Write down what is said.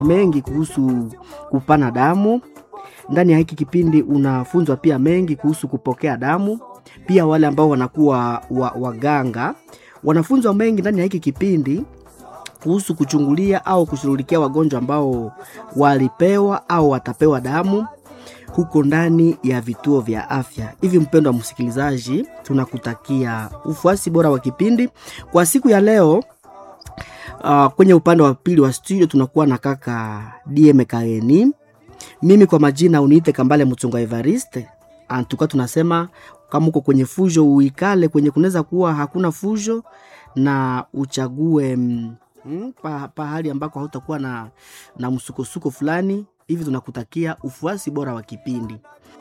mengi kuhusu kupana damu. Ndani ya hiki kipindi unafunzwa pia mengi kuhusu kupokea damu. Pia wale ambao wanakuwa wa, waganga wanafunzwa mengi ndani ya hiki kipindi kuhusu kuchungulia au kushughulikia wagonjwa ambao walipewa au watapewa damu huko ndani ya vituo vya afya. Hivi mpendo wa msikilizaji, tunakutakia ufuasi bora wa kipindi kwa siku ya leo. Uh, kwenye upande wa pili wa studio tunakuwa na kaka DM Kaeni. Mimi kwa majina uniite Kambale Mchunga Evariste. Antuka tunasema kama uko kwenye fujo uikale kwenye kunaweza kuwa hakuna fujo na uchague mm, mm, pa, pahali ambako hautakuwa na, na msukosuko fulani hivi. Tunakutakia ufuasi bora wa kipindi.